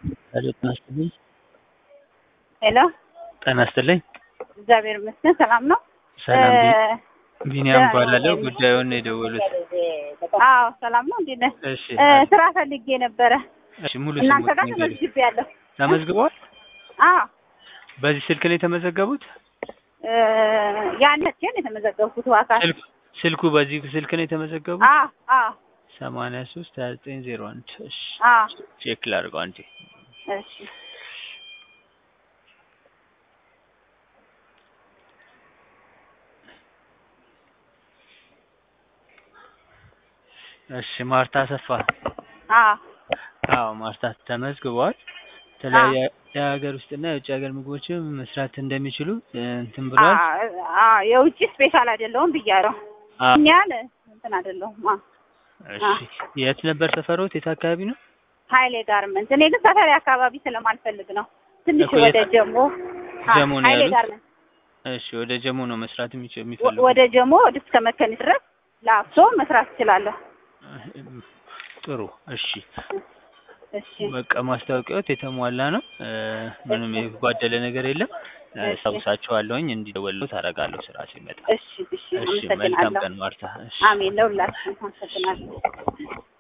ሄሎ ጤና ይስጥልኝ። ሄሎ ጤና ይስጥልኝ። እግዚአብሔር ይመስገን ሰላም ነው። ሰላም ቢ- እ፣ ቢኒያም ደ- እባላለሁ። ጉዳዩን ነው የደወሉት። አዎ ሰላም ነው። እንዴት ነህ? እሺ እ፣ አለ- ስራ ፈልጌ ነበረ እሺ ሙሉ እናንተ ስሞት ጋር ንገሪኝ። ተመዝግቤያለሁ። ተመዝግበዋል? አዎ በዚህ ስልክ ላይ የተመዘገቡት? እ፣ ያን መቼም የተመዘገብኩት ዋካል ስልክ ስልኩ በዚህ ስልክ ነው የተመዘገቡት? አዎ አዎ ሰማንያ ሶስት ሀያ ዘጠኝ ዜሮ አንድ እሺ አዎ ቼክ ላድርገው አንዴ። እሺ እሺ ማርታ አሰፋ። አዎ አዎ ማርታ ተመዝግበዋል። የተለያየ የሀገር ውስጥና የውጭ ሀገር ምግቦችም መስራት እንደሚችሉ እ፣ እንትን ብሏል። አዎ አዎ የውጭ ስፔሻል አይደለሁም ብያለሁ። አዎ እኛን እንትን አይደለሁም። አዎ እሺ የት ነበር ሰፈሮት? የት አካባቢ ነው? ሀይሌ ጋርመንት። እኔ ግን ሰፈሪ አካባቢ ስለማልፈልግ ነው። ትንሽ እኮ ወደ የት- ጀሞ አዎ፣ ጀሞ ነው ሀይሌ ያሉት? ጋርመንት እሺ ወደ ጀሞ ነው መስራት የሚችል ወ- የሚፈልጉ ወደ ጀሞ ወደ እስከ መከኒ ድረስ ላፍቶ መስራት እችላለሁ። ጥሩ እሺ እሺ በቃ ማስታወቂያዎት የተሟላ ነው እ፣ ምንም የጓደለ ነገር የለም እ፣ እሺ። ሰውሳቸዋለሁኝ እንዲደወሉት አደርጋለሁ ስራ ሲመጣ እሺ እሺ እሺ መልካም አመሰግናለሁ። ቀን ማርታ እሺ አሜን ለሁላችሁም አመሰግናለሁ።